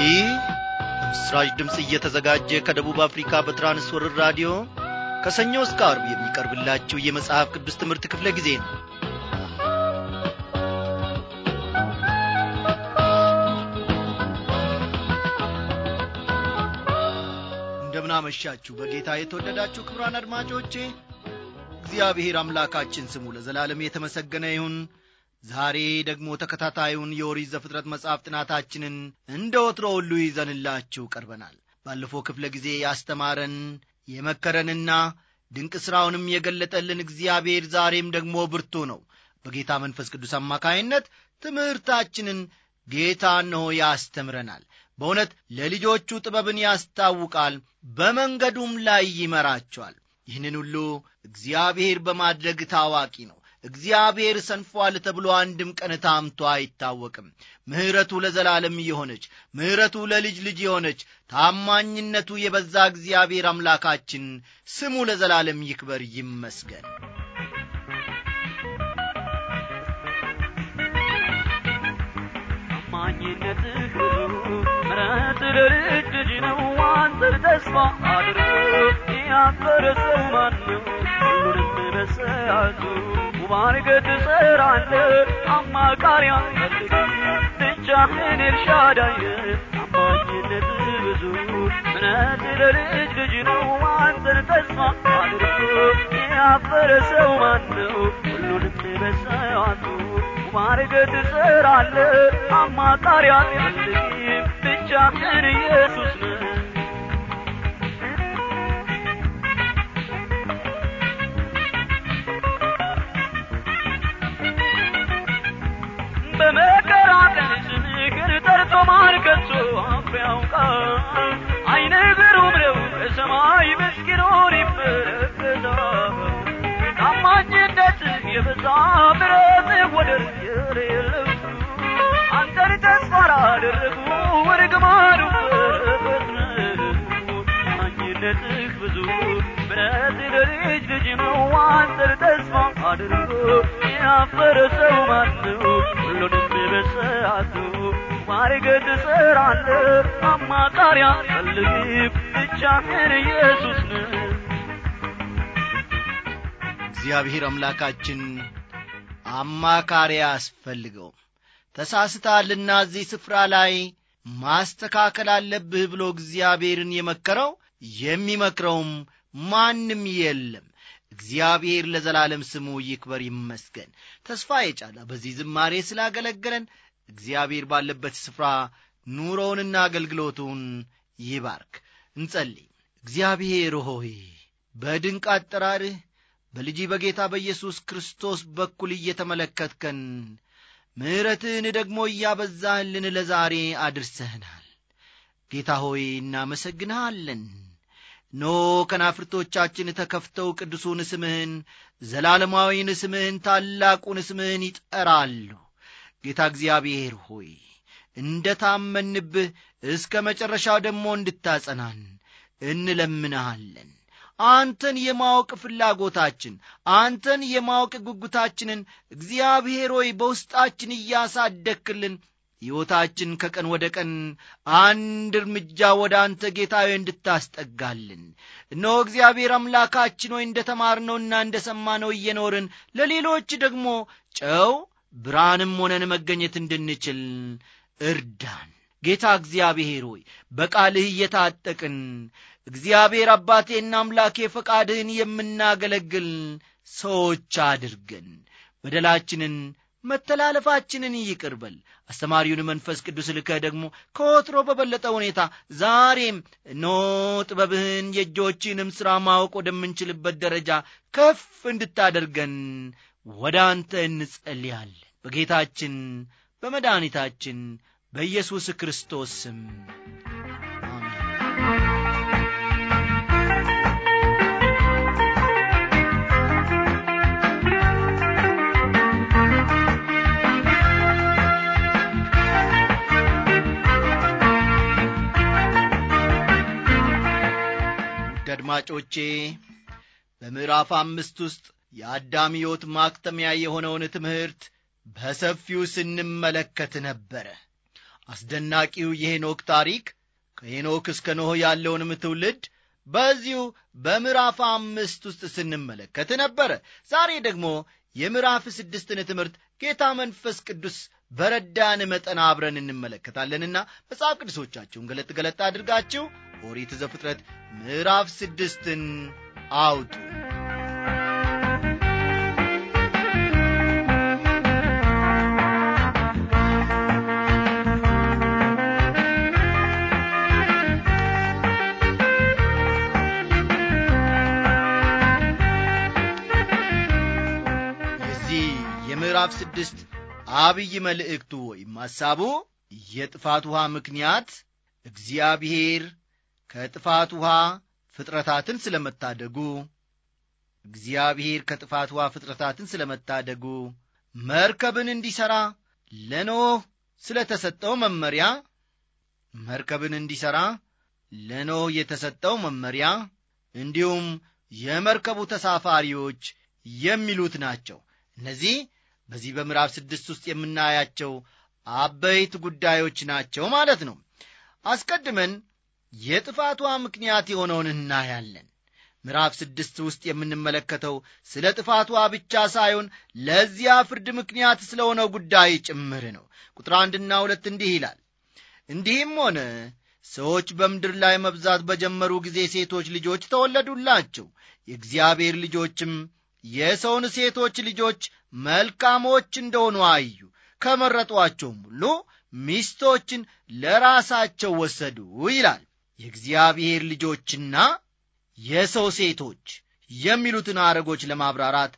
ይህ በምስራች ድምፅ እየተዘጋጀ ከደቡብ አፍሪካ በትራንስወርር ራዲዮ ከሰኞ እስከ አርብ የሚቀርብላችሁ የመጽሐፍ ቅዱስ ትምህርት ክፍለ ጊዜ ነው እንደምናመሻችሁ በጌታ የተወደዳችሁ ክብራን አድማጮቼ እግዚአብሔር አምላካችን ስሙ ለዘላለም የተመሰገነ ይሁን ዛሬ ደግሞ ተከታታዩን የኦሪት ዘፍጥረት መጽሐፍ ጥናታችንን እንደ ወትሮ ሁሉ ይዘንላችሁ ቀርበናል ባለፈው ክፍለ ጊዜ ያስተማረን የመከረንና ድንቅ ሥራውንም የገለጠልን እግዚአብሔር ዛሬም ደግሞ ብርቱ ነው በጌታ መንፈስ ቅዱስ አማካይነት ትምህርታችንን ጌታ እነሆ ያስተምረናል በእውነት ለልጆቹ ጥበብን ያስታውቃል በመንገዱም ላይ ይመራቸዋል ይህንን ሁሉ እግዚአብሔር በማድረግ ታዋቂ ነው እግዚአብሔር ሰንፏል ተብሎ አንድም ቀን ታምቶ አይታወቅም ምሕረቱ ለዘላለም የሆነች ምሕረቱ ለልጅ ልጅ የሆነች ታማኝነቱ የበዛ እግዚአብሔር አምላካችን ስሙ ለዘላለም ይክበር ይመስገን ታማኝነትህ ብዙ ምረት ለልጅ ልጅ ነው አንተን ተስፋ አድርጎ ያፈረ ሰው ማን ነው ሁሉንም በሰዓቱ ሙባረከት ትሰራለህ አማካሪ አልፈልግም ብቻህን ኤልሻዳይ ታማኝነትህ ብዙ ምረት ለልጅ ልጅ ነው አንተን ተስፋ አድርጎ ያፈረ ሰው ማን ነው ሁሉንም በሰዓቱ ማርገድ ትሰራለህ አማካሪ አትፈልግም ብቻህን ኢየሱስ ነህ በመከራ ቀን ስምህን ጠርቶ ማን ከቶ አፍ ያውቃል አይነ ግሩም ነው ከሰማይ ምስኪኑን ይመለከታል ታማኝነት የበዛ ምሕረት ወደር የሌለው አንተን ተስፋ ላደረጉ እርግማኑ በረከት ነው ታማኝነትህ ብዙ ምሕረት ለልጅ ልጅ ነው አንተን ተስፋ አድርጎ ያፈረ ሰው ማን ነው ሁሉንም በሰዓቱ ማርገድ ትሰራለህ አማካሪ አትፈልግም ብቻህን ኢየሱስ ነህ እግዚአብሔር አምላካችን አማካሪ አያስፈልገውም ተሳስታልና እዚህ ስፍራ ላይ ማስተካከል አለብህ ብሎ እግዚአብሔርን የመከረው የሚመክረውም ማንም የለም እግዚአብሔር ለዘላለም ስሙ ይክበር ይመስገን ተስፋ የጫላ በዚህ ዝማሬ ስላገለገለን እግዚአብሔር ባለበት ስፍራ ኑሮውንና አገልግሎቱን ይባርክ እንጸልይ እግዚአብሔር ሆይ በድንቅ አጠራርህ በልጅ በጌታ በኢየሱስ ክርስቶስ በኩል እየተመለከትከን ምሕረትህን ደግሞ እያበዛህልን ለዛሬ አድርሰህናል ጌታ ሆይ እናመሰግንሃለን ኖ ከናፍርቶቻችን ተከፍተው ቅዱሱን ስምህን ዘላለማዊን ስምህን ታላቁን ስምህን ይጠራሉ ጌታ እግዚአብሔር ሆይ እንደ ታመንብህ እስከ መጨረሻው ደግሞ እንድታጸናን እንለምንሃለን አንተን የማወቅ ፍላጎታችን አንተን የማወቅ ጉጉታችንን እግዚአብሔር ሆይ በውስጣችን እያሳደክልን ሕይወታችን ከቀን ወደ ቀን አንድ እርምጃ ወደ አንተ ጌታዊ እንድታስጠጋልን እነሆ እግዚአብሔር አምላካችን ሆይ እንደ ተማርነውና እንደ ሰማነው እየኖርን ለሌሎች ደግሞ ጨው ብርሃንም ሆነን መገኘት እንድንችል እርዳን ጌታ እግዚአብሔር ሆይ በቃልህ እየታጠቅን እግዚአብሔር አባቴና አምላኬ ፈቃድህን የምናገለግል ሰዎች አድርገን በደላችንን መተላለፋችንን ይቅርበል አስተማሪውን መንፈስ ቅዱስ ልከህ ደግሞ ከወትሮ በበለጠ ሁኔታ ዛሬም ኖ ጥበብህን የእጆችንም ሥራ ማወቅ ወደምንችልበት ደረጃ ከፍ እንድታደርገን ወደ አንተ እንጸልያለን በጌታችን በመድኃኒታችን በኢየሱስ ክርስቶስ ስም አድማጮቼ በምዕራፍ አምስት ውስጥ የአዳም ሕይወት ማክተሚያ የሆነውን ትምህርት በሰፊው ስንመለከት ነበረ አስደናቂው የሄኖክ ታሪክ ከሄኖክ እስከ ኖህ ያለውንም ትውልድ በዚሁ በምዕራፍ አምስት ውስጥ ስንመለከት ነበረ ዛሬ ደግሞ የምዕራፍ ስድስትን ትምህርት ጌታ መንፈስ ቅዱስ በረዳን መጠን አብረን እንመለከታለንና መጽሐፍ ቅዱሶቻችሁን ገለጥ ገለጥ አድርጋችሁ ኦሪት ዘፍጥረት ምዕራፍ ስድስትን አውጡ የዚህ የምዕራፍ ስድስት አብይ መልእክቱ ወይም ሐሳቡ የጥፋት ውሃ ምክንያት እግዚአብሔር ከጥፋት ውሃ ፍጥረታትን ስለመታደጉ እግዚአብሔር ከጥፋት ውሃ ፍጥረታትን ስለመታደጉ መርከብን እንዲሠራ ለኖህ ስለ ተሰጠው መመሪያ መርከብን እንዲሠራ ለኖህ የተሰጠው መመሪያ እንዲሁም የመርከቡ ተሳፋሪዎች የሚሉት ናቸው እነዚህ በዚህ በምዕራፍ ስድስት ውስጥ የምናያቸው አበይት ጉዳዮች ናቸው ማለት ነው አስቀድመን የጥፋቷ ምክንያት የሆነውን እናያለን ምዕራፍ ስድስት ውስጥ የምንመለከተው ስለ ጥፋቷ ብቻ ሳይሆን ለዚያ ፍርድ ምክንያት ስለሆነው ጉዳይ ጭምር ነው ቁጥር አንድና ሁለት እንዲህ ይላል እንዲህም ሆነ ሰዎች በምድር ላይ መብዛት በጀመሩ ጊዜ ሴቶች ልጆች ተወለዱላቸው የእግዚአብሔር ልጆችም የሰውን ሴቶች ልጆች መልካሞች እንደሆኑ አዩ ከመረጧቸውም ሁሉ ሚስቶችን ለራሳቸው ወሰዱ ይላል የእግዚአብሔር ልጆችና የሰው ሴቶች የሚሉትን አረጎች ለማብራራት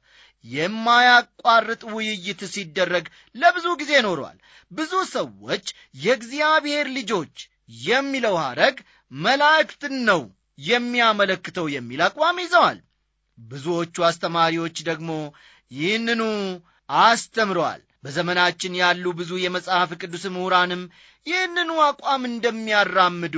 የማያቋርጥ ውይይት ሲደረግ ለብዙ ጊዜ ኖረዋል ብዙ ሰዎች የእግዚአብሔር ልጆች የሚለው ሐረግ መላእክትን ነው የሚያመለክተው የሚል አቋም ይዘዋል ብዙዎቹ አስተማሪዎች ደግሞ ይህንኑ አስተምረዋል በዘመናችን ያሉ ብዙ የመጽሐፍ ቅዱስ ምሁራንም ይህንኑ አቋም እንደሚያራምዱ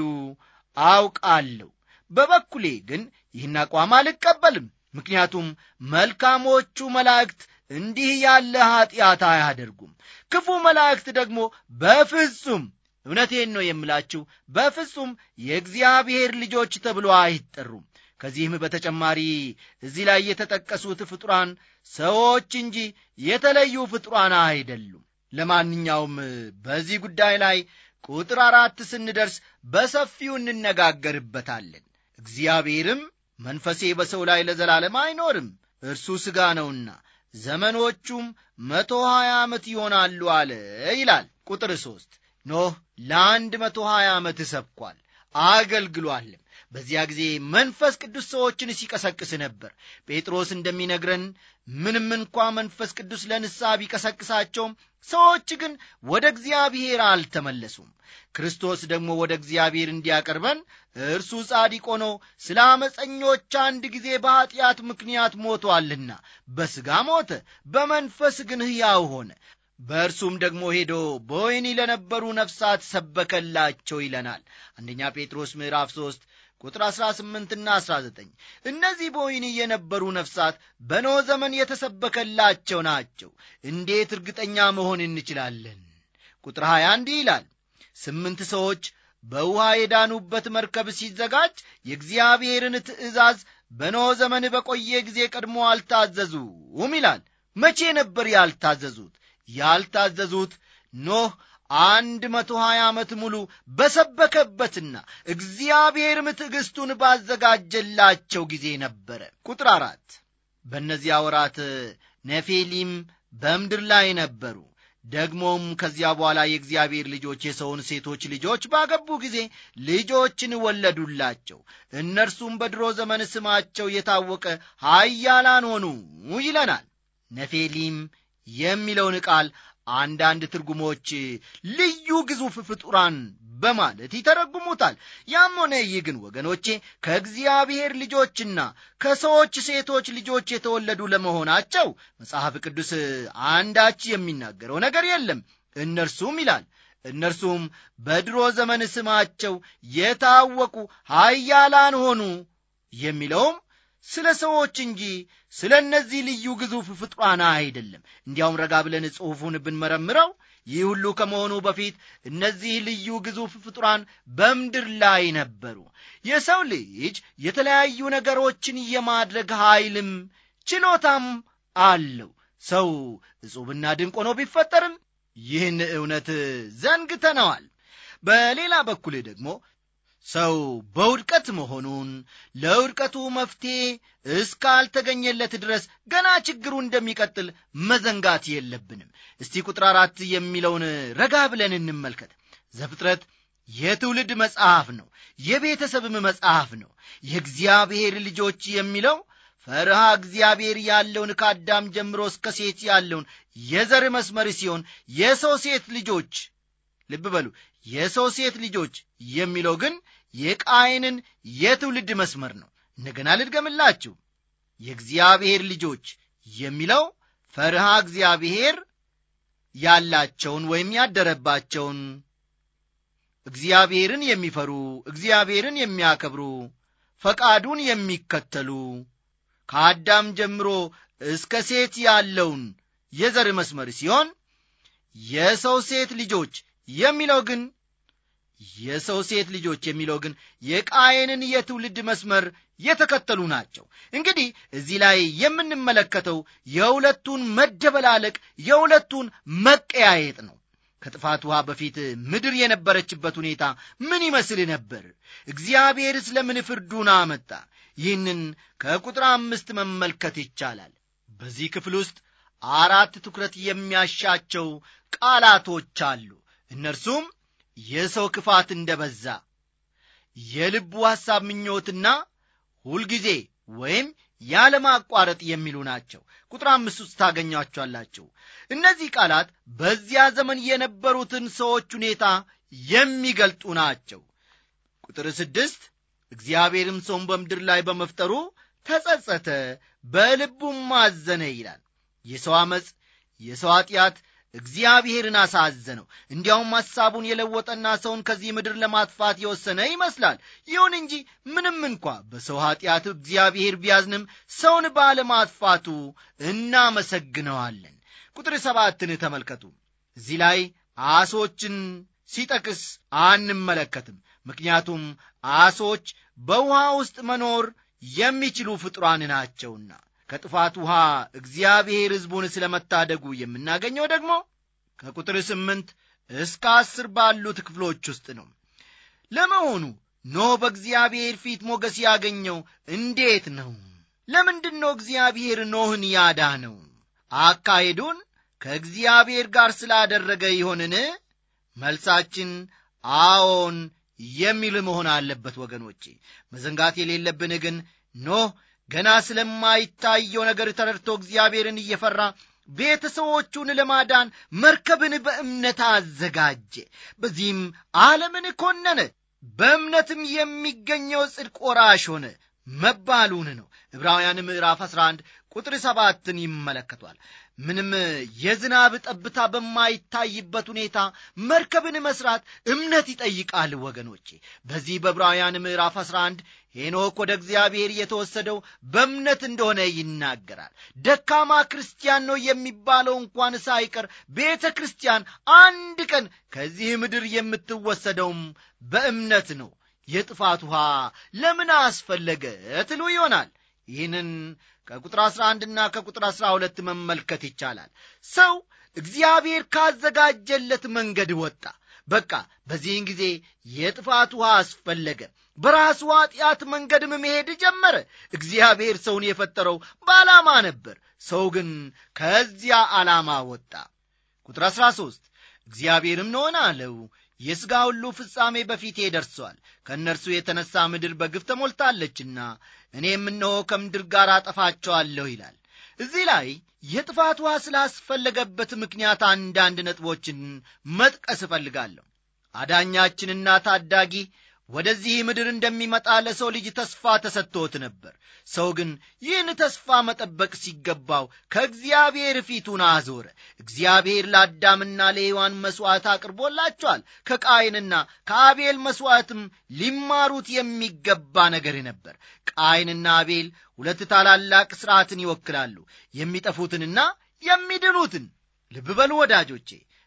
አውቃለሁ በበኩሌ ግን ይህን አቋም አልቀበልም ምክንያቱም መልካሞቹ መላእክት እንዲህ ያለ ኀጢአት አያደርጉም ክፉ መላእክት ደግሞ በፍጹም እውነቴን ነው የምላችሁ በፍጹም የእግዚአብሔር ልጆች ተብሎ አይጠሩም ከዚህም በተጨማሪ እዚህ ላይ የተጠቀሱት ፍጡራን ሰዎች እንጂ የተለዩ ፍጡራን አይደሉም ለማንኛውም በዚህ ጉዳይ ላይ ቁጥር አራት ስንደርስ በሰፊው እንነጋገርበታለን እግዚአብሔርም መንፈሴ በሰው ላይ ለዘላለም አይኖርም እርሱ ሥጋ ነውና ዘመኖቹም መቶ ሀያ ዓመት ይሆናሉ አለ ይላል ቁጥር ሦስት ኖህ ለአንድ መቶ ሀያ ዓመት ሰብኳል አገልግሏልም በዚያ ጊዜ መንፈስ ቅዱስ ሰዎችን ሲቀሰቅስ ነበር ጴጥሮስ እንደሚነግረን ምንም እንኳ መንፈስ ቅዱስ ለንስሐ ቢቀሰቅሳቸውም ሰዎች ግን ወደ እግዚአብሔር አልተመለሱም ክርስቶስ ደግሞ ወደ እግዚአብሔር እንዲያቀርበን እርሱ ጻዲቅ ሆኖ ስለ አመፀኞች አንድ ጊዜ በኀጢአት ምክንያት ሞቶአልና በሥጋ ሞተ በመንፈስ ግን ሕያው ሆነ በእርሱም ደግሞ ሄዶ በወይኒ ለነበሩ ነፍሳት ሰበከላቸው ይለናል አንደኛ ጴጥሮስ ምዕራፍ 3 ቁጥር 18ና 19 እነዚህ በወይኒ የነበሩ ነፍሳት በኖ ዘመን የተሰበከላቸው ናቸው እንዴት እርግጠኛ መሆን እንችላለን ቁጥር 20 እንዲህ ይላል ስምንት ሰዎች በውሃ የዳኑበት መርከብ ሲዘጋጅ የእግዚአብሔርን ትእዛዝ በኖ ዘመን በቆየ ጊዜ ቀድሞ አልታዘዙም ይላል መቼ ነበር ያልታዘዙት ያልታዘዙት ኖህ አንድ መቶ ሀያ ዓመት ሙሉ በሰበከበትና እግዚአብሔርም ትዕግሥቱን ባዘጋጀላቸው ጊዜ ነበረ ቁጥር አራት በእነዚያ ወራት ነፌሊም በምድር ላይ ነበሩ ደግሞም ከዚያ በኋላ የእግዚአብሔር ልጆች የሰውን ሴቶች ልጆች ባገቡ ጊዜ ልጆችን ወለዱላቸው እነርሱም በድሮ ዘመን ስማቸው የታወቀ ሀያላን ሆኑ ይለናል ነፌሊም የሚለውን ቃል አንዳንድ ትርጉሞች ልዩ ግዙፍ ፍጡራን በማለት ይተረጉሙታል ያም ሆነ ይህ ግን ወገኖቼ ከእግዚአብሔር ልጆችና ከሰዎች ሴቶች ልጆች የተወለዱ ለመሆናቸው መጽሐፍ ቅዱስ አንዳች የሚናገረው ነገር የለም እነርሱም ይላል እነርሱም በድሮ ዘመን ስማቸው የታወቁ ሀያላን ሆኑ የሚለውም ስለ ሰዎች እንጂ ስለ እነዚህ ልዩ ግዙፍ ፍጥሯና አይደለም እንዲያውም ረጋ ብለን ጽሑፉን ብንመረምረው ይህ ሁሉ ከመሆኑ በፊት እነዚህ ልዩ ግዙፍ ፍጡራን በምድር ላይ ነበሩ የሰው ልጅ የተለያዩ ነገሮችን የማድረግ ኃይልም ችሎታም አለው ሰው እጹብና ድንቅ ሆኖ ቢፈጠርም ይህን እውነት ዘንግተነዋል በሌላ በኩል ደግሞ ሰው በውድቀት መሆኑን ለውድቀቱ መፍትሔ እስካልተገኘለት ድረስ ገና ችግሩ እንደሚቀጥል መዘንጋት የለብንም እስቲ ቁጥር አራት የሚለውን ረጋ ብለን እንመልከት ዘፍጥረት የትውልድ መጽሐፍ ነው የቤተሰብም መጽሐፍ ነው የእግዚአብሔር ልጆች የሚለው ፈርሃ እግዚአብሔር ያለውን ከአዳም ጀምሮ እስከ ሴት ያለውን የዘር መስመር ሲሆን የሰው ሴት ልጆች ልብ በሉ የሰው ሴት ልጆች የሚለው ግን የቃይንን የትውልድ መስመር ነው እንደገና ልድገምላችሁ የእግዚአብሔር ልጆች የሚለው ፈርሃ እግዚአብሔር ያላቸውን ወይም ያደረባቸውን እግዚአብሔርን የሚፈሩ እግዚአብሔርን የሚያከብሩ ፈቃዱን የሚከተሉ ከአዳም ጀምሮ እስከ ሴት ያለውን የዘር መስመር ሲሆን የሰው ሴት ልጆች የሚለው ግን የሰው ሴት ልጆች የሚለው ግን የቃየንን የትውልድ መስመር የተከተሉ ናቸው እንግዲህ እዚህ ላይ የምንመለከተው የሁለቱን መደበላለቅ የሁለቱን መቀያየጥ ነው ከጥፋት ውሃ በፊት ምድር የነበረችበት ሁኔታ ምን ይመስል ነበር እግዚአብሔር ስለምን ፍርዱን አመጣ ይህንን ከቁጥር አምስት መመልከት ይቻላል በዚህ ክፍል ውስጥ አራት ትኩረት የሚያሻቸው ቃላቶች አሉ እነርሱም የሰው ክፋት እንደ በዛ የልቡ ሐሳብ ምኞትና ሁልጊዜ ወይም ያለማቋረጥ የሚሉ ናቸው ቁጥር አምስት ውስጥ ታገኟቸኋላችሁ እነዚህ ቃላት በዚያ ዘመን የነበሩትን ሰዎች ሁኔታ የሚገልጡ ናቸው ቁጥር ስድስት እግዚአብሔርም ሰውን በምድር ላይ በመፍጠሩ ተጸጸተ በልቡም አዘነ ይላል የሰው ዓመፅ የሰው ኀጢአት እግዚአብሔርን አሳዘነው እንዲያውም ሐሳቡን የለወጠና ሰውን ከዚህ ምድር ለማጥፋት የወሰነ ይመስላል ይሁን እንጂ ምንም እንኳ በሰው ኀጢአት እግዚአብሔር ቢያዝንም ሰውን ባለማጥፋቱ እናመሰግነዋለን ቁጥር ሰባትን ተመልከቱ እዚህ ላይ አሶችን ሲጠቅስ አንመለከትም ምክንያቱም አሶች በውሃ ውስጥ መኖር የሚችሉ ፍጡራን ናቸውና ከጥፋት ውሃ እግዚአብሔር ሕዝቡን ስለ መታደጉ የምናገኘው ደግሞ ከቁጥር ስምንት እስከ አስር ባሉት ክፍሎች ውስጥ ነው ለመሆኑ ኖህ በእግዚአብሔር ፊት ሞገስ ያገኘው እንዴት ነው ለምንድን ነው እግዚአብሔር ኖህን ያዳነው አካሄዱን ከእግዚአብሔር ጋር ስላደረገ ይሆንን መልሳችን አዎን የሚል መሆን አለበት ወገኖቼ መዘንጋት የሌለብን ግን ኖህ ገና ስለማይታየው ነገር ተረድቶ እግዚአብሔርን እየፈራ ቤተሰቦቹን ለማዳን መርከብን በእምነት አዘጋጀ በዚህም ዓለምን ኮነነ በእምነትም የሚገኘው ጽድቅ ወራሽ ሆነ መባሉን ነው ዕብራውያን ምዕራፍ 11 ቁጥር ሰባትን ይመለከቷል ምንም የዝናብ ጠብታ በማይታይበት ሁኔታ መርከብን መስራት እምነት ይጠይቃል ወገኖቼ በዚህ በዕብራውያን ምዕራፍ 11 ሄኖክ ወደ እግዚአብሔር የተወሰደው በእምነት እንደሆነ ይናገራል ደካማ ክርስቲያን ነው የሚባለው እንኳን ሳይቀር ቤተ ክርስቲያን አንድ ቀን ከዚህ ምድር የምትወሰደውም በእምነት ነው የጥፋት ውሃ ለምን አስፈለገ ትሉ ይሆናል ይህንን ከቁጥር 11 እና ከቁጥር 12 መመልከት ይቻላል ሰው እግዚአብሔር ካዘጋጀለት መንገድ ወጣ በቃ በዚህን ጊዜ የጥፋት ውሃ አስፈለገ በራሱ ኃጢአት መንገድም መሄድ ጀመረ እግዚአብሔር ሰውን የፈጠረው በዓላማ ነበር ሰው ግን ከዚያ ዓላማ ወጣ ቁጥር 13 እግዚአብሔርም ነሆን አለው የሥጋ ሁሉ ፍጻሜ በፊቴ ደርሷል ከእነርሱ የተነሣ ምድር በግፍ ተሞልታለችና እኔም እነሆ ከምድር ጋር አጠፋቸዋለሁ ይላል እዚህ ላይ የጥፋት ውሃ ስላስፈለገበት ምክንያት አንዳንድ ነጥቦችን መጥቀስ እፈልጋለሁ አዳኛችንና ታዳጊ ወደዚህ ምድር እንደሚመጣ ለሰው ልጅ ተስፋ ተሰጥቶት ነበር ሰው ግን ይህን ተስፋ መጠበቅ ሲገባው ከእግዚአብሔር ፊቱን አዞረ እግዚአብሔር ለአዳምና ለሔዋን መሥዋዕት አቅርቦላቸዋል ከቃይንና ከአቤል መሥዋዕትም ሊማሩት የሚገባ ነገር ነበር ቃይንና አቤል ሁለት ታላላቅ ሥርዓትን ይወክላሉ የሚጠፉትንና የሚድኑትን ልብ በሉ ወዳጆቼ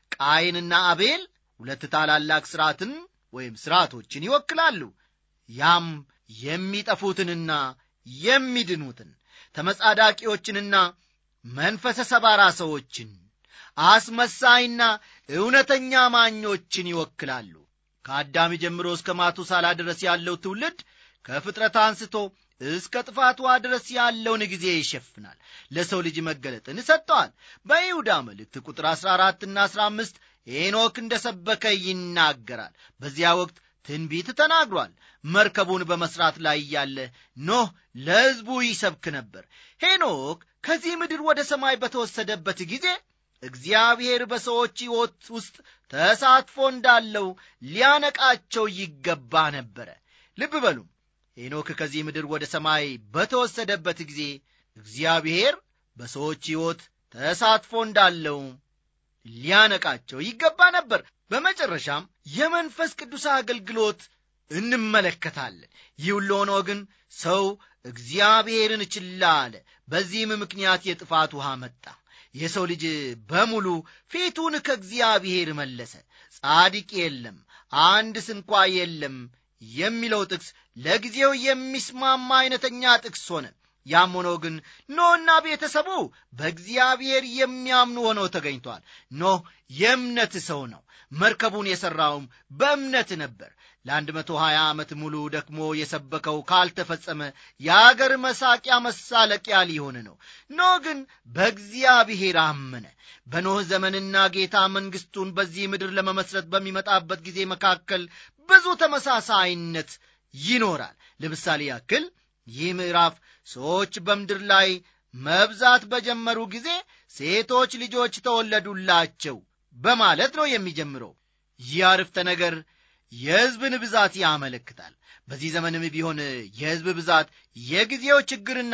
ቃይንና አቤል ሁለት ታላላቅ ሥርዓትን ወይም ሥርዓቶችን ይወክላሉ ያም የሚጠፉትንና የሚድኑትን ተመጻዳቂዎችንና መንፈሰ ሰባራ ሰዎችን አስመሳይና እውነተኛ ማኞችን ይወክላሉ ከአዳም ጀምሮ እስከ ማቱሳላ ድረስ ያለው ትውልድ ከፍጥረት አንስቶ እስከ ጥፋቷ ድረስ ያለውን ጊዜ ይሸፍናል ለሰው ልጅ መገለጥን ሰጥተዋል በይሁዳ መልእክት ቁጥር 14 ና 15 ሄኖክ እንደ ሰበከ ይናገራል በዚያ ወቅት ትንቢት ተናግሯል መርከቡን በመሥራት ላይ እያለ ኖህ ለሕዝቡ ይሰብክ ነበር ሄኖክ ከዚህ ምድር ወደ ሰማይ በተወሰደበት ጊዜ እግዚአብሔር በሰዎች ሕይወት ውስጥ ተሳትፎ እንዳለው ሊያነቃቸው ይገባ ነበረ ልብ በሉ ሄኖክ ከዚህ ምድር ወደ ሰማይ በተወሰደበት ጊዜ እግዚአብሔር በሰዎች ሕይወት ተሳትፎ እንዳለው ሊያነቃቸው ይገባ ነበር በመጨረሻም የመንፈስ ቅዱስ አገልግሎት እንመለከታለን ይህ ሁሉ ሆኖ ግን ሰው እግዚአብሔርን ችላ አለ በዚህም ምክንያት የጥፋት ውሃ መጣ የሰው ልጅ በሙሉ ፊቱን ከእግዚአብሔር መለሰ ጻድቅ የለም አንድ ስንኳ የለም የሚለው ጥቅስ ለጊዜው የሚስማማ አይነተኛ ጥቅስ ሆነ ያም ሆኖ ግን ኖህና ቤተሰቡ በእግዚአብሔር የሚያምኑ ሆነው ተገኝቷል ኖህ የእምነት ሰው ነው መርከቡን የሠራውም በእምነት ነበር ለአንድ መቶ ሀያ ዓመት ሙሉ ደክሞ የሰበከው ካልተፈጸመ የአገር መሳቂያ መሳለቂያ ሊሆን ነው ኖህ ግን በእግዚአብሔር አመነ በኖህ ዘመንና ጌታ መንግሥቱን በዚህ ምድር ለመመስረት በሚመጣበት ጊዜ መካከል ብዙ ተመሳሳይነት ይኖራል ለምሳሌ ያክል ይህ ምዕራፍ ሰዎች በምድር ላይ መብዛት በጀመሩ ጊዜ ሴቶች ልጆች ተወለዱላቸው በማለት ነው የሚጀምረው ይህ አርፍተ ነገር የሕዝብን ብዛት ያመለክታል በዚህ ዘመንም ቢሆን የሕዝብ ብዛት የጊዜው ችግርና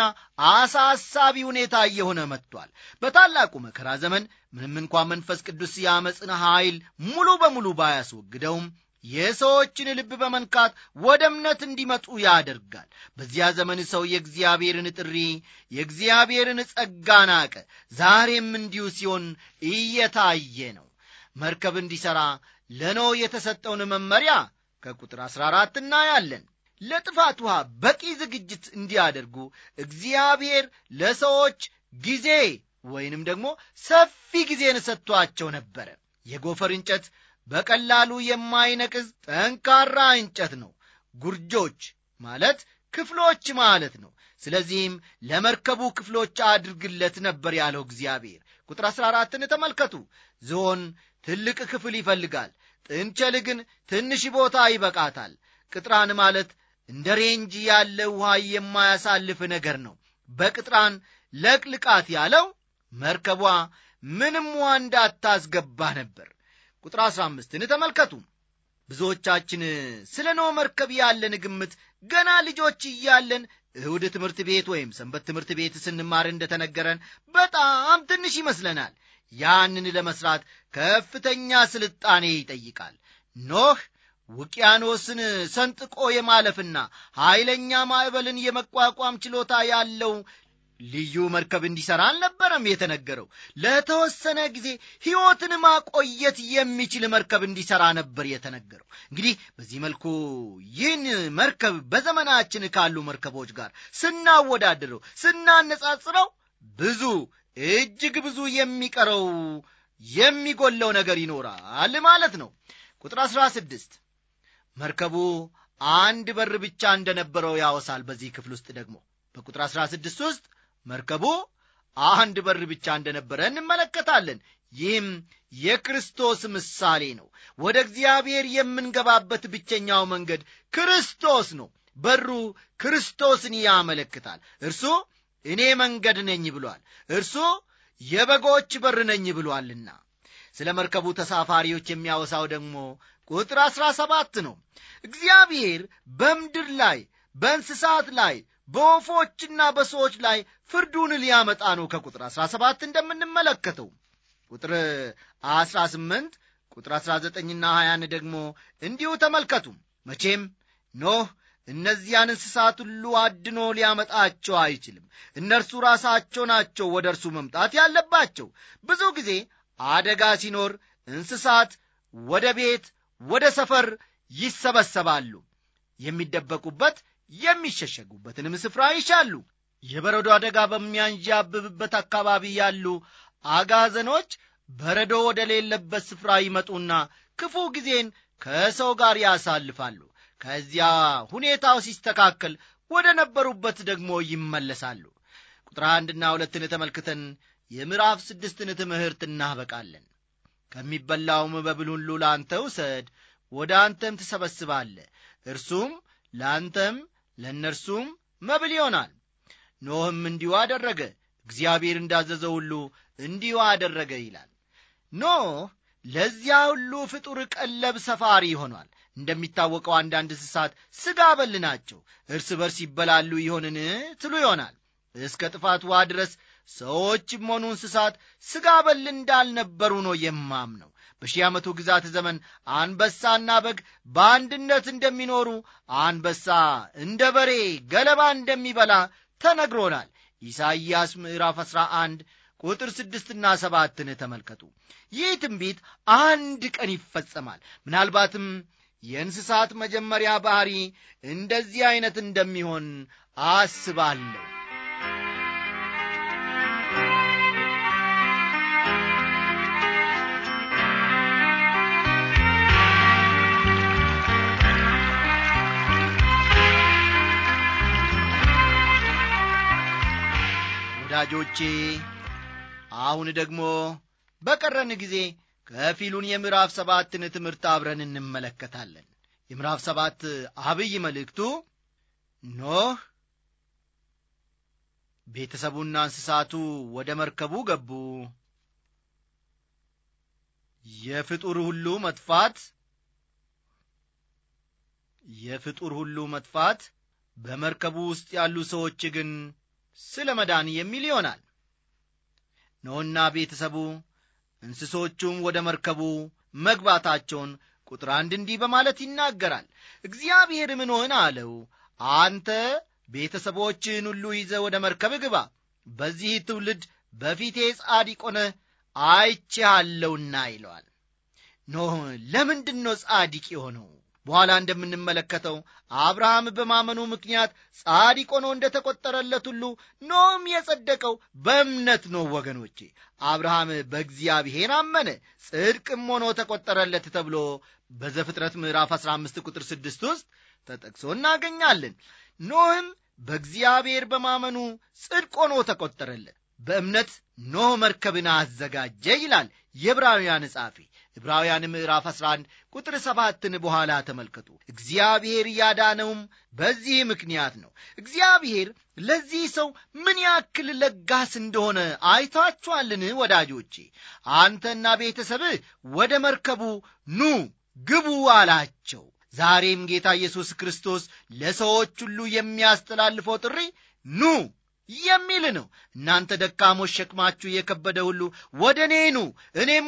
አሳሳቢ ሁኔታ እየሆነ መጥቷል በታላቁ መከራ ዘመን ምንም እንኳ መንፈስ ቅዱስ የአመፅን ኃይል ሙሉ በሙሉ ባያስወግደውም የሰዎችን ልብ በመንካት ወደ እምነት እንዲመጡ ያደርጋል በዚያ ዘመን ሰው የእግዚአብሔርን ጥሪ የእግዚአብሔርን ጸጋ ናቀ ዛሬም እንዲሁ ሲሆን እየታየ ነው መርከብ እንዲሠራ ለኖ የተሰጠውን መመሪያ ከቁጥር 14 እናያለን ለጥፋት ውሃ በቂ ዝግጅት እንዲያደርጉ እግዚአብሔር ለሰዎች ጊዜ ወይንም ደግሞ ሰፊ ጊዜን ሰጥቷቸው ነበረ የጎፈር እንጨት በቀላሉ የማይነቅዝ ጠንካራ እንጨት ነው ጉርጆች ማለት ክፍሎች ማለት ነው ስለዚህም ለመርከቡ ክፍሎች አድርግለት ነበር ያለው እግዚአብሔር ቁጥር 14ን ተመልከቱ ዝሆን ትልቅ ክፍል ይፈልጋል ጥንቸል ግን ትንሽ ቦታ ይበቃታል ቅጥራን ማለት እንደ ሬንጅ ያለ ውሃ የማያሳልፍ ነገር ነው በቅጥራን ለቅልቃት ያለው መርከቧ ምንም ውሃ እንዳታስገባ ነበር ቁጥር 15ን ተመልከቱ ብዙዎቻችን ስለ ኖ መርከብ ያለን ግምት ገና ልጆች እያለን እሁድ ትምህርት ቤት ወይም ሰንበት ትምህርት ቤት ስንማር እንደተነገረን በጣም ትንሽ ይመስለናል ያንን ለመስራት ከፍተኛ ስልጣኔ ይጠይቃል ኖህ ውቅያኖስን ሰንጥቆ የማለፍና ኃይለኛ ማዕበልን የመቋቋም ችሎታ ያለው ልዩ መርከብ እንዲሠራ አልነበረም የተነገረው ለተወሰነ ጊዜ ሕይወትን ማቆየት የሚችል መርከብ እንዲሠራ ነበር የተነገረው እንግዲህ በዚህ መልኩ ይህን መርከብ በዘመናችን ካሉ መርከቦች ጋር ስናወዳድረው ስናነጻጽረው ብዙ እጅግ ብዙ የሚቀረው የሚጎለው ነገር ይኖራል ማለት ነው ቁጥር 16 መርከቡ አንድ በር ብቻ እንደነበረው ያወሳል በዚህ ክፍል ውስጥ ደግሞ በቁጥር 16 ውስጥ መርከቡ አንድ በር ብቻ እንደነበረ እንመለከታለን ይህም የክርስቶስ ምሳሌ ነው ወደ እግዚአብሔር የምንገባበት ብቸኛው መንገድ ክርስቶስ ነው በሩ ክርስቶስን ያመለክታል እርሱ እኔ መንገድ ነኝ ብሏል እርሱ የበጎች በር ነኝ ብሏልና ስለ መርከቡ ተሳፋሪዎች የሚያወሳው ደግሞ ቁጥር አሥራ ሰባት ነው እግዚአብሔር በምድር ላይ በእንስሳት ላይ በወፎችና በሰዎች ላይ ፍርዱን ሊያመጣ ነው ከቁጥር 17 እንደምንመለከተው ቁጥር 18 ቁጥር 19ና 20 ደግሞ እንዲሁ ተመልከቱ መቼም ኖህ እነዚያን እንስሳት ሁሉ አድኖ ሊያመጣቸው አይችልም እነርሱ ራሳቸው ናቸው ወደ እርሱ መምጣት ያለባቸው ብዙ ጊዜ አደጋ ሲኖር እንስሳት ወደ ቤት ወደ ሰፈር ይሰበሰባሉ የሚደበቁበት የሚሸሸጉበትንም ስፍራ ይሻሉ የበረዶ አደጋ በሚያንዣብብበት አካባቢ ያሉ አጋዘኖች በረዶ ወደ ሌለበት ስፍራ ይመጡና ክፉ ጊዜን ከሰው ጋር ያሳልፋሉ ከዚያ ሁኔታው ሲስተካከል ወደ ነበሩበት ደግሞ ይመለሳሉ ቁጥር አንድና ሁለትን ተመልክተን የምዕራፍ ስድስትን ትምህርት እናበቃለን ከሚበላውም መብል ሁሉ ለአንተ ውሰድ ወደ አንተም ትሰበስባለ እርሱም ለአንተም ለእነርሱም መብል ይሆናል ኖህም እንዲሁ አደረገ እግዚአብሔር እንዳዘዘው ሁሉ እንዲሁ አደረገ ይላል ኖህ ለዚያ ሁሉ ፍጡር ቀለብ ሰፋሪ ሆኗል እንደሚታወቀው አንዳንድ እንስሳት ሥጋ በል ናቸው እርስ በርስ ይበላሉ ይሆንን ትሉ ይሆናል እስከ ጥፋት ውሃ ድረስ ሰዎችም ሆኑ እንስሳት ሥጋ በል እንዳልነበሩ ነው የማምነው በሺህ ዓመቱ ግዛት ዘመን አንበሳና በግ በአንድነት እንደሚኖሩ አንበሳ እንደ በሬ ገለባ እንደሚበላ ተነግሮናል ኢሳይያስ ምዕራፍ 11 ቁጥር ስድስትና ሰባትን ተመልከቱ ይህ ትንቢት አንድ ቀን ይፈጸማል ምናልባትም የእንስሳት መጀመሪያ ባህሪ እንደዚህ ዐይነት እንደሚሆን አስባለሁ ወዳጆቼ አሁን ደግሞ በቀረን ጊዜ ከፊሉን የምዕራፍ ሰባትን ትምህርት አብረን እንመለከታለን የምዕራፍ ሰባት አብይ መልእክቱ ኖህ ቤተሰቡና እንስሳቱ ወደ መርከቡ ገቡ የፍጡር ሁሉ መጥፋት የፍጡር ሁሉ መጥፋት በመርከቡ ውስጥ ያሉ ሰዎች ግን ስለ መዳን የሚል ይሆናል ኖህና ቤተሰቡ እንስሶቹም ወደ መርከቡ መግባታቸውን ቁጥር አንድ እንዲህ በማለት ይናገራል እግዚአብሔርም ኖህን አለው አንተ ቤተሰቦችህን ሁሉ ይዘ ወደ መርከብ ግባ በዚህ ትውልድ በፊቴ ጻድቅ ሆነህ አይቼሃለሁና ይለዋል ኖህ ለምንድን ነው ጻድቅ የሆነው በኋላ እንደምንመለከተው አብርሃም በማመኑ ምክንያት ጻድቅ ሆኖ እንደ ተቈጠረለት ሁሉ ኖም የጸደቀው በእምነት ነው ወገኖቼ አብርሃም በእግዚአብሔር አመነ ጽድቅም ሆኖ ተቈጠረለት ተብሎ በዘፍጥረት ምዕራፍ 15 ቁጥር 6 ውስጥ ተጠቅሶ እናገኛለን ኖህም በእግዚአብሔር በማመኑ ጽድቅ ሆኖ ተቈጠረለት በእምነት ኖህ መርከብን አዘጋጀ ይላል የዕብራውያን ጻፊ ዕብራውያን ምዕራፍ 11 ቁጥር ሰባትን በኋላ ተመልከቱ እግዚአብሔር ያዳነውም በዚህ ምክንያት ነው እግዚአብሔር ለዚህ ሰው ምን ያክል ለጋስ እንደሆነ አይታችኋልን ወዳጆቼ አንተና ቤተሰብህ ወደ መርከቡ ኑ ግቡ አላቸው ዛሬም ጌታ ኢየሱስ ክርስቶስ ለሰዎች ሁሉ የሚያስተላልፈው ጥሪ ኑ የሚል ነው እናንተ ደካሞች ሸክማችሁ የከበደ ሁሉ ወደ እኔ ኑ እኔም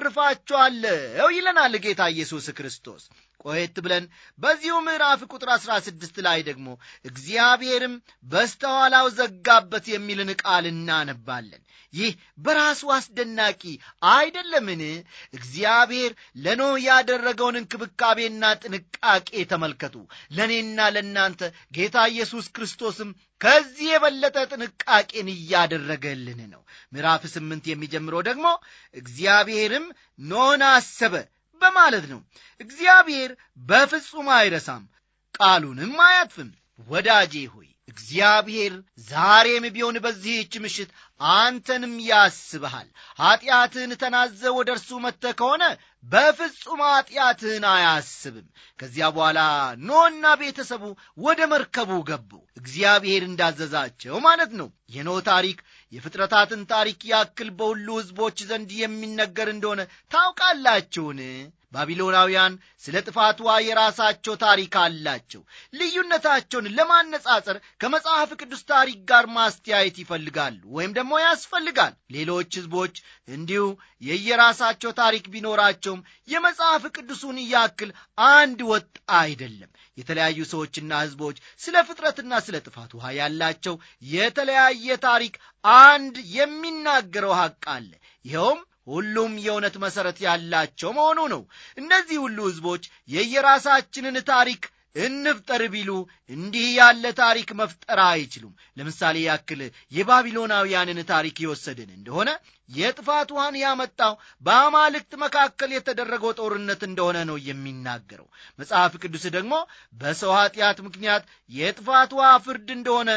አሳርፋችኋለሁ ይለናል ጌታ ኢየሱስ ክርስቶስ ቆየት ብለን በዚሁ ምዕራፍ ቁጥር አሥራ ስድስት ላይ ደግሞ እግዚአብሔርም በስተኋላው ዘጋበት የሚልን ቃል እናነባለን ይህ በራሱ አስደናቂ አይደለምን እግዚአብሔር ለኖህ ያደረገውን እንክብካቤና ጥንቃቄ ተመልከቱ ለእኔና ለእናንተ ጌታ ኢየሱስ ክርስቶስም ከዚህ የበለጠ ጥንቃቄን እያደረገልን ነው ምዕራፍ ስምንት የሚጀምረው ደግሞ እግዚአብሔርም ኖህን አሰበ በማለት ነው እግዚአብሔር በፍጹም አይረሳም ቃሉንም አያጥፍም ወዳጄ ሆይ እግዚአብሔር ዛሬም ቢሆን በዚህች ምሽት አንተንም ያስብሃል ኀጢአትህን ተናዘ ወደ እርሱ መጥተ ከሆነ በፍጹም ኀጢአትህን አያስብም ከዚያ በኋላ ኖና ቤተሰቡ ወደ መርከቡ ገቡ እግዚአብሔር እንዳዘዛቸው ማለት ነው የኖ ታሪክ የፍጥረታትን ታሪክ ያክል በሁሉ ሕዝቦች ዘንድ የሚነገር እንደሆነ ታውቃላችሁን ባቢሎናውያን ስለ ጥፋቷ የራሳቸው ታሪክ አላቸው ልዩነታቸውን ለማነጻጸር ከመጽሐፍ ቅዱስ ታሪክ ጋር ማስተያየት ይፈልጋሉ ወይም ደግሞ ያስፈልጋል ሌሎች ሕዝቦች እንዲሁ የየራሳቸው ታሪክ ቢኖራቸውም የመጽሐፍ ቅዱሱን ያክል አንድ ወጥ አይደለም የተለያዩ ሰዎችና ሕዝቦች ስለ ፍጥረትና ስለ ጥፋት ውሃ ያላቸው የተለያየ ታሪክ አንድ የሚናገረው ሐቅ አለ ይኸውም ሁሉም የእውነት መሠረት ያላቸው መሆኑ ነው እነዚህ ሁሉ ሕዝቦች የየራሳችንን ታሪክ እንፍጠር ቢሉ እንዲህ ያለ ታሪክ መፍጠር አይችሉም ለምሳሌ ያክል የባቢሎናውያንን ታሪክ የወሰድን እንደሆነ የጥፋት ውሃን ያመጣው በአማልክት መካከል የተደረገው ጦርነት እንደሆነ ነው የሚናገረው መጽሐፍ ቅዱስ ደግሞ በሰው ኀጢአት ምክንያት የጥፋት ውሃ ፍርድ እንደሆነ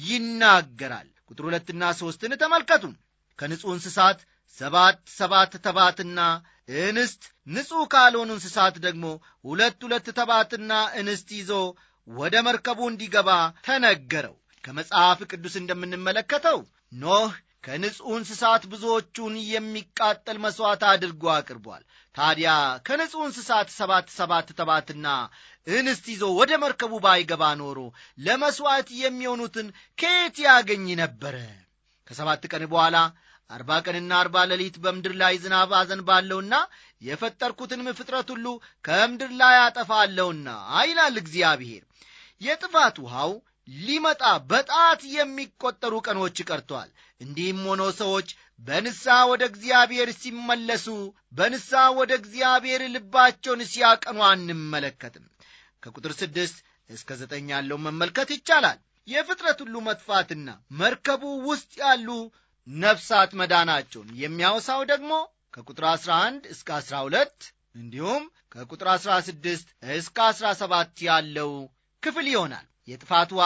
ይናገራል ቁጥር ሁለትና ሦስትን ተመልከቱ ከንጹሕ እንስሳት ሰባት ሰባት ተባትና እንስት ንጹሕ ካልሆኑ እንስሳት ደግሞ ሁለት ሁለት ተባትና እንስት ይዞ ወደ መርከቡ እንዲገባ ተነገረው ከመጽሐፍ ቅዱስ እንደምንመለከተው ኖህ ከንጹሕ እንስሳት ብዙዎቹን የሚቃጠል መሥዋዕት አድርጎ አቅርቧል ታዲያ ከንጹሕ እንስሳት ሰባት ሰባት ተባትና እንስት ይዞ ወደ መርከቡ ባይገባ ኖሮ ለመሥዋዕት የሚሆኑትን ከየት ያገኝ ነበረ ከሰባት ቀን በኋላ አርባ ቀንና አርባ ሌሊት በምድር ላይ ዝናብ አዘንባለሁና የፈጠርኩትንም ፍጥረት ሁሉ ከምድር ላይ አጠፋለሁና ይላል እግዚአብሔር የጥፋት ውሃው ሊመጣ በጣት የሚቆጠሩ ቀኖች ቀርተዋል እንዲህም ሆኖ ሰዎች በንስሐ ወደ እግዚአብሔር ሲመለሱ በንስሐ ወደ እግዚአብሔር ልባቸውን ሲያቀኑ አንመለከትም ከቁጥር ስድስት እስከ ዘጠኝ ያለው መመልከት ይቻላል የፍጥረት ሁሉ መጥፋትና መርከቡ ውስጥ ያሉ ነፍሳት መዳናቸውን የሚያወሳው ደግሞ ከቁጥር 11 እስከ 12 እንዲሁም ከቁጥር 16 እስከ 17 ያለው ክፍል ይሆናል የጥፋትዋ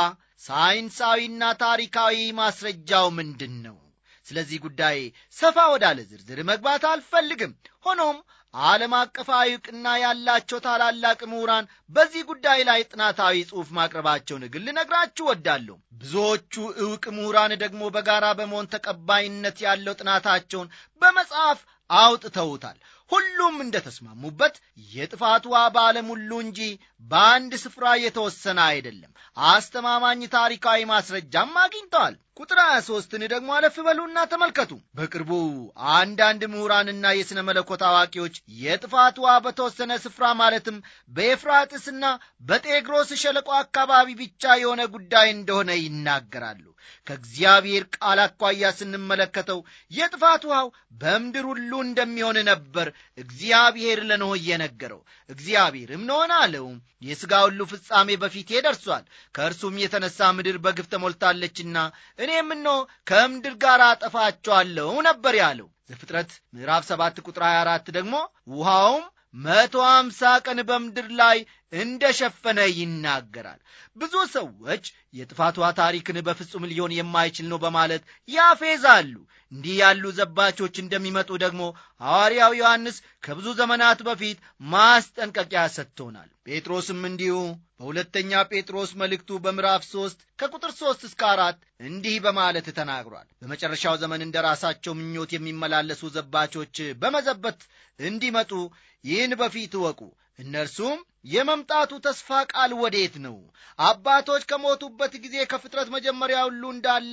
ሳይንሳዊና ታሪካዊ ማስረጃው ምንድን ነው ስለዚህ ጉዳይ ሰፋ ወዳለ ዝርዝር መግባት አልፈልግም ሆኖም ዓለም አቀፋዊ ዕውቅና ያላቸው ታላላቅ ምሁራን በዚህ ጉዳይ ላይ ጥናታዊ ጽሑፍ ማቅረባቸውን ግን ልነግራችሁ ወዳለሁ ብዙዎቹ ዕውቅ ምሁራን ደግሞ በጋራ በመሆን ተቀባይነት ያለው ጥናታቸውን በመጽሐፍ አውጥተውታል ሁሉም እንደ ተስማሙበት የጥፋት ውሃ በዓለም ሁሉ እንጂ በአንድ ስፍራ የተወሰነ አይደለም አስተማማኝ ታሪካዊ ማስረጃም አግኝተዋል ቁጥር 23ን ደግሞ አለፍ በሉና ተመልከቱ በቅርቡ አንዳንድ ምሁራንና የሥነ መለኮት አዋቂዎች የጥፋት ውሃ በተወሰነ ስፍራ ማለትም በኤፍራጥስና በጤግሮስ ሸለቆ አካባቢ ብቻ የሆነ ጉዳይ እንደሆነ ይናገራሉ ከእግዚአብሔር ቃል አኳያ ስንመለከተው የጥፋት ውሃው በምድር ሁሉ እንደሚሆን ነበር እግዚአብሔር ለኖህ እየነገረው እግዚአብሔርም ኖሆን አለው የሥጋ ሁሉ ፍጻሜ በፊቴ ደርሷል ከእርሱም የተነሳ ምድር በግፍ ተሞልታለችና እኔም እኖ ከምድር ጋር አጠፋቸዋለሁ ነበር ያለው ዘፍጥረት ምዕራፍ 7 ቁጥር 24 ደግሞ ውሃውም መቶ አምሳ ቀን በምድር ላይ እንደ ሸፈነ ይናገራል ብዙ ሰዎች የጥፋቷ ታሪክን በፍጹም ሊሆን የማይችል ነው በማለት ያፌዛሉ እንዲህ ያሉ ዘባቾች እንደሚመጡ ደግሞ ሐዋርያው ዮሐንስ ከብዙ ዘመናት በፊት ማስጠንቀቂያ ሰጥቶናል ጴጥሮስም እንዲሁ በሁለተኛ ጴጥሮስ መልእክቱ በምዕራፍ ሦስት ከቁጥር ሦስት እስከ አራት እንዲህ በማለት ተናግሯል በመጨረሻው ዘመን እንደ ራሳቸው ምኞት የሚመላለሱ ዘባቾች በመዘበት እንዲመጡ ይህን በፊት እወቁ እነርሱም የመምጣቱ ተስፋ ቃል ወዴት ነው አባቶች ከሞቱበት ጊዜ ከፍጥረት መጀመሪያ ሁሉ እንዳለ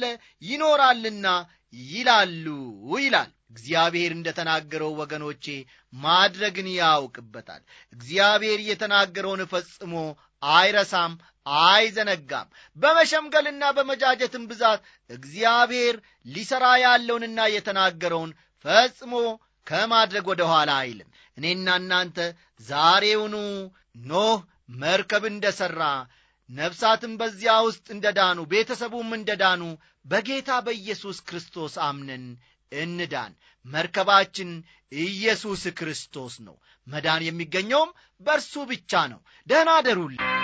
ይኖራልና ይላሉ ይላል እግዚአብሔር እንደ ተናገረው ወገኖቼ ማድረግን ያውቅበታል እግዚአብሔር የተናገረውን ፈጽሞ አይረሳም አይዘነጋም በመሸምገልና በመጃጀትም ብዛት እግዚአብሔር ሊሠራ ያለውንና የተናገረውን ፈጽሞ ከማድረግ ወደ ኋላ አይልም እኔና እናንተ ዛሬውኑ ኖህ መርከብ እንደ ሠራ ነፍሳትም በዚያ ውስጥ እንደ ዳኑ ቤተሰቡም እንደ ዳኑ በጌታ በኢየሱስ ክርስቶስ አምነን እንዳን መርከባችን ኢየሱስ ክርስቶስ ነው መዳን የሚገኘውም በእርሱ ብቻ ነው ደህና አደሩልን